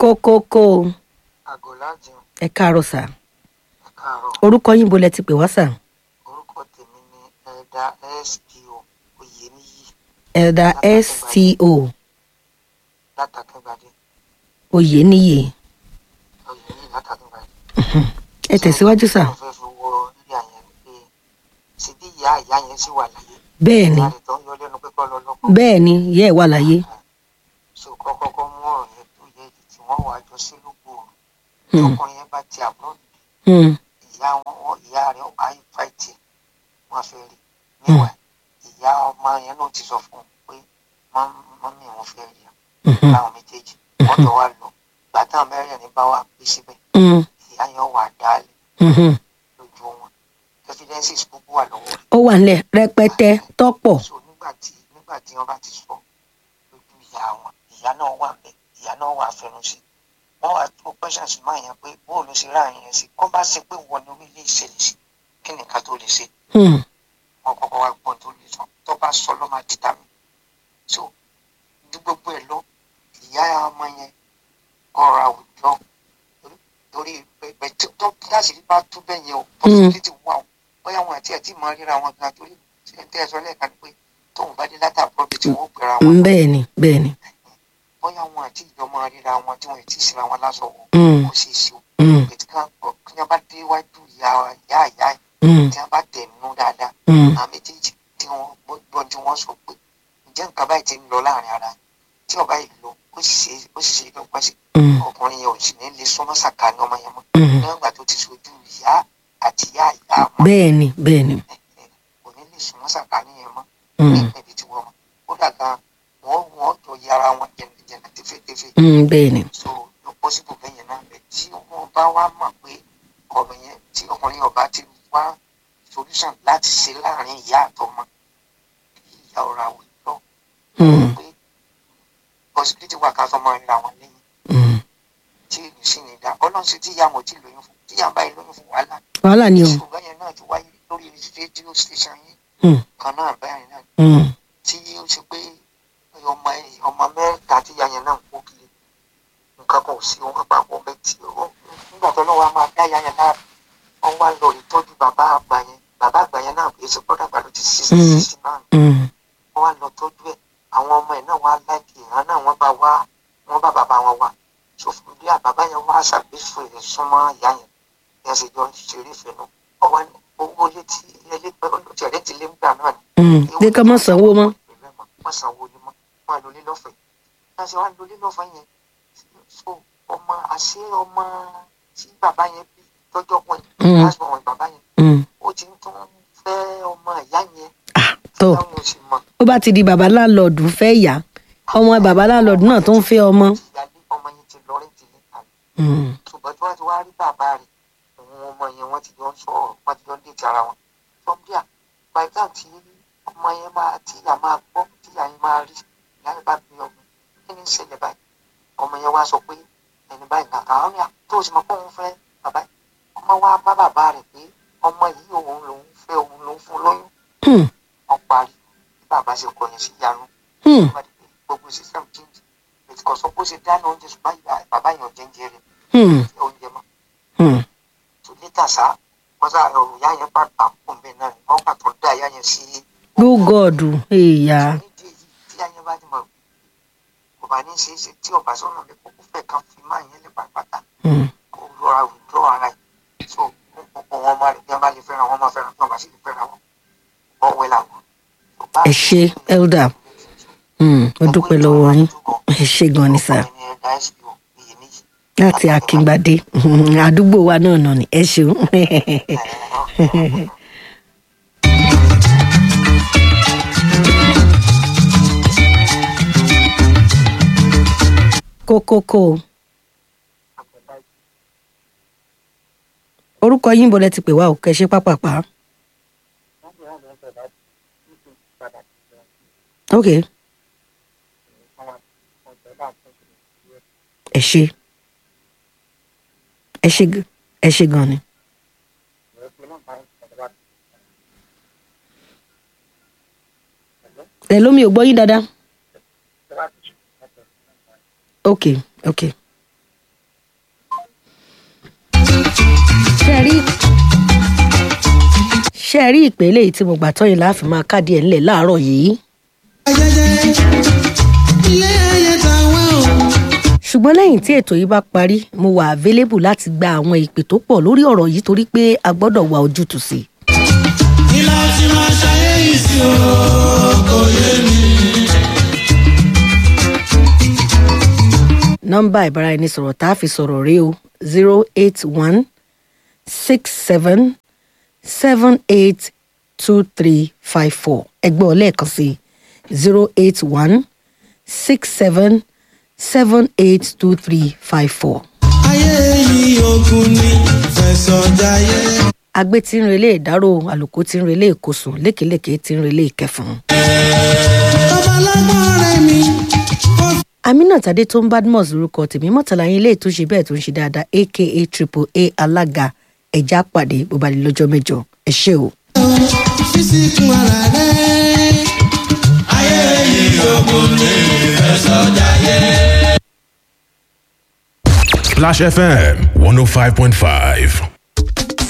kókókó àgọ́ láti ẹ káàárọ̀ sà káàárọ̀ orúkọ yín bo lẹ ti pè wá sà orúkọ tèmi ni ẹ̀dà spo oyèníyì elda sto látàkíngbàdé oyèníyì oyèníyì látàkíngbàdé. ẹ tẹ̀síwájú sà mo fẹ́ fi wọ ilé àyẹn pé ṣe bí ìyá ìyá yẹn sì wà láyé bẹ́ẹ̀ ni ìyá rẹ̀ tó ń yọ lẹ́nu pé kọ́ lọ lọ́kọ̀ bẹ́ẹ̀ ni ìyá ẹ̀ wà láyé so kọ́kọ́kọ́ mú ọ̀rọ̀ yẹn tó yẹ tí wọ́n wàá jọ sí lóko Hmm. ọkùnrin yẹn bá ti àbúrò Hmm, ìyá wọn wọn- ìyá rẹ̀ ọba ìfàìtì wọn fẹ́ rí níwà ìyá ọmọ yẹn náà ti sọ fún un pé mọ́mí wọn fẹ́ rí mhm, láwọn méjèèjì wọ́n jọ wá lọ gbàtà mẹ́rin ní bá wà pé síbẹ̀ hmm, ìyá yẹn wà dálé mhm. lójú wọn evidences gbogbo wà lọ́wọ́ rẹ̀ ó wà nílẹ̀ rẹpẹtẹ tọ́pọ̀ so nígbà tí nígbà tí wọ́n bá ti sọ lójú ìyá wọn ìyá náà wà bẹ́ẹ̀ ìyá náà wà fẹnu sí wọ́n wà tó questions máa yẹn pé bóò ló ṣe ráàyè yẹn sí kó bá ṣe pé wọ́n ní orílẹ̀ ìṣẹ̀lẹ̀ sí kí ni ká tó lè ṣe Hmm, wọn kọ́kọ́ wá gbọ́n tó lè sọ tó bá sọ ló máa dìtà mí so ju gbogbo ẹ̀ lọ ìyá ọmọ yẹn ọ̀rọ̀ àwùjọ torí pẹpẹ tó láti rí bá tó bẹ́ẹ̀ yẹn o possibility wà o bóyá wọn àti ẹtí máa ríra wọn gan torí ṣẹńtẹ́ ẹ̀sọ́ lẹ́ẹ̀kan pé tóun bá dé látàbọ̀ bí tí wọ́n pera wọn bẹ́ẹ̀ ni bẹ́ẹ̀ ni bóyá wọn àti ìjọ máa ríra wọn tí wọn ti síra wọn lásọ wọ Hmm, kó ṣeé ṣe o hmm, ètí kan kọ kí wọn bá dé iwájú ìyá ìyá ìyá hmm, tí wọn bá tẹ̀ nínú dáadáa hmm, àwọn méjèèjì tí wọn gbọ́ tí wọ́n sọ pé ǹjẹ́ nǹkan báyìí ti ń lọ láàrin ara yín? tí ọba yìí lọ ó sì ṣe ó sì ṣe ìdọ́gba sí hmm, ọkùnrin yẹn ò sì ní lè súnmọ́ sàkání ọmọ yẹn mọ́ hmm. níwọ̀n ìgbà tó ti sojú ìyá àti ìyá ìyá ọmọ bẹ́ẹ̀ ni bẹ́ẹ̀ ni kò ní lè súnmọ́ sàkání yẹn mọ́ Hmm, ní ibi tí wọ́n mọ̀ ó dàgbà wọ́n wọ́n jọ yára wọn jẹ̀nàjẹ̀nà tẹ́fẹ́tẹ́fẹ́ hmm, bẹ́ẹ̀ ni so ló pọ́sibù bẹ́yẹn náà bẹ̀ tí wọ́n bá wá mọ̀ pé ọmọ yẹn tí ọkùnrin ọba ti wá solution láti ṣe láàrin ìyá àtọmọ ìyá ọ̀rọ̀ àwùjọ Hmm, pé possibility wà ká fọmọ ríra wọn lẹ́yìn hmm. tí èyí sì ní dá ọlọ́run sì tí ìyá wọn ti lóyún fún tí ìyá báyìí lóyún fún wàhálà wàhálà ni o ṣùgbọ́n yẹn náà ti wáyé lórí rédíò station yìí Hmm, kan náà báyìí náà hmm, tí ó ṣe pé ọmọ ọmọ mẹ́ta tí ìyá yẹn náà ń kó kiri nǹkan kan ò sí wọn papọ̀ bẹ́ẹ̀ tí ó nígbà tó lọ́wọ́ a máa dá ìyá yẹn náà wọ́n wá lọ ìtọ́jú bàbá àgbà yẹn bàbá àgbà yẹn náà èsì pọ́dà àgbà ló ti sixty Mm. sixty náà hmm, wọ́n wá lọ tọ́jú ẹ̀ àwọn ọmọ ẹ̀ náà wá láìkì ìran náà wọ́n bá wá wọ́n bá bàbá wọn wá so fún bí àbàbá yẹn wá ṣàgbéfò ẹ̀ súnmọ́ ìyá yẹn bí wọ́n ṣe jọ ń ṣeré ìfẹ́ náà ọwọ́ ní owó létí ilé olùtí ọ̀rẹ́ ti lé ń gbà náà ni hmm. pé ká má sanwó mọ́ wọ́n sanwó ni mọ́ wọ́n á lólé lọ́fẹ̀ẹ́ bí wọ́n ṣe wá lólé lọ́fẹ̀ẹ́ yẹn so ọmọ àṣé ọmọ tí bàbá yẹn bí tọ́jọ́ pọ̀ Mm. yẹn láti ọmọ bàbá yẹn Hmm, ó ti ń tún fẹ́ ọmọ ìyá yẹn ah, tó táwọn ò sì mọ̀ ó bá ti di bàbá láńlọ́ọ̀dù fẹ́ yá ọmọ bàbá láńlọ́ọ̀dù náà tó ń fẹ́ ọmọ ìyáálé ọmọ yẹn ti lọ rí tìlẹ̀ tàbí Hmm, ṣùgbọ́n tí wọ́n ti wá rí bàbá rẹ̀ òun ọmọ yẹn wọ́n ti jọ ń sọ̀rọ̀ wọ́n ti jọ ń dèjì ara wọn sọ́mbíà bàtà tí ọmọ yẹn máa tí ìyá máa gbọ́ tí ìyá yẹn máa rí ìyá yẹn bá bí ọmọ kí ni ń ṣẹlẹ̀ báyìí ọmọ yẹn wá sọ pé ẹni báyìí kàkà àwọn ní àtó sì mọ pé òun fẹ́ bàbá yìí ọmọ wa bá bàbá rẹ̀ pé ọmọ yìí òun lòun fẹ́ òun lòun fún lóyún hmm, wọ́n parí bí bàbá ṣe kọyìn sí ìyanu hmm, gbogbo system change ètò kọ̀sọ́ bó ṣe dáná oúnjẹ ṣùgbọ́n ìyá- bàbá yẹn ò jẹ́ńjẹ rẹ̀ hmm, oúnjẹ mọ́ hmm. tó níta sá wọ́n sá ọ̀rọ̀ ìyá yẹn bá gbà fún mi náà ni wọ́n gbà tó dá ìyá yẹn sí lúgọ̀ọ̀dù èèyà nídìí èyí tí ìyá yẹn bá ti mọ̀ kò bá ní ṣe é ṣe tí ọba sọ̀rọ̀ lè kókó fẹ́ kan fi máa yẹn lè pàápàá Hmm, kó lọ́ra withdraw ara yìí so wọn ọmọ rẹ̀ bí wọ́n bá lè fẹ́ràn wọn máa fẹ́ràn bí wọ́n bá sì lè fẹ́ràn wọn wọ́n wẹ́ làwọn. ẹ ṣé elder Hmm, ó dúpẹ́ lọ́wọ́ yín ẹ ṣé gan ni sà láti akíngbadé Hmm, àdúgbò wa náà nà ní ẹ ṣeun kókókó orúkọ yín bọ̀lẹ̀ ti pè wá ò kẹ́ ṣe pápápá ok ẹ ṣé ẹ ṣé g- ẹ ṣé gan ni. ẹ lómi ò gbọ́ yín dáadáa ok ok rí ṣe rí ìpele yìí tí mo gbà tọ́yìn láàfin máa káàdì ẹ̀ ńlẹ̀ láàárọ̀ yìí. ṣùgbọ́n lẹ́yìn tí ètò yìí bá parí mo wà available láti gba àwọn ìpè tó pọ̀ lórí ọ̀rọ̀ yìí torí pé a gbọ́dọ̀ wá ojútùú sí i. ilá tí máa ṣayé yìí sí o kò yé mi. nọ́mbà ìbáraẹnisọ̀rọ̀ tá a fi sọ̀rọ̀ rí o zero eight one six seven seven eight two three five four ẹgbẹ́ ọlẹ́ẹ̀kan sí zero eight one six seven seven eight two three five four. ayé yìí ogun ni fẹsọ̀ jayé. agbé tí ń relé ìdárò àlùkò tí ń relé ìkosùn lékeléké tí ń relé ìkẹfùn. babalágbọ́n rẹ̀ mi kò aminat adé tó ń badmus lorúkọ tèmi mọ́tàlá yín ilé ètò ṣe bẹ́ẹ̀ tó ń ṣe dáadáa aka triple a alága ẹ̀já pàdé bó ba lè lọ́jọ́ mẹ́jọ ẹ ṣé o. fi síkùn ara rẹ̀. ayé yìí ogun ni fẹsọ̀ jayé. Splash FM 105.5.